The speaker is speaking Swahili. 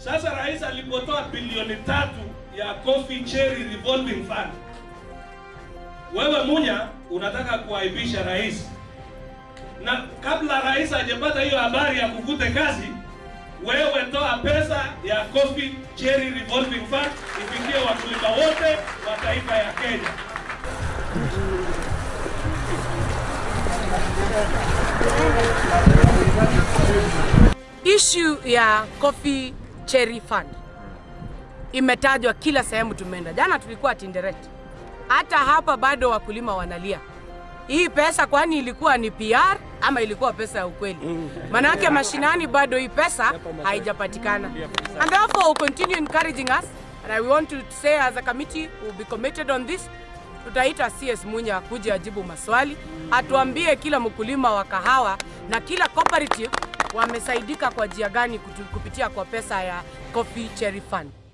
Sasa rais alipotoa bilioni tatu ya Coffee Cherry Revolving Fund, wewe Munya unataka kuaibisha rais, na kabla rais hajapata hiyo habari ya kuvute kazi, wewe toa pesa ya Coffee Cherry Revolving Fund ifikie wakulima wote wa taifa ya Kenya. Issue ya Coffee Cherry Fund imetajwa kila sehemu tumeenda. Jana tulikuwa Tinderet, hata hapa bado wakulima wanalia hii pesa, kwani ilikuwa ni PR ama ilikuwa pesa ya ukweli? Manake mashinani bado hii pesa haijapatikana, and therefore we continue encouraging us and I want to say as a committee we will be committed on this. Tutaita CS Munya kuja ajibu maswali, atuambie kila mkulima wa kahawa na kila cooperative wamesaidika kwa njia gani kutu- kupitia kwa pesa ya Coffee Cherry Fund.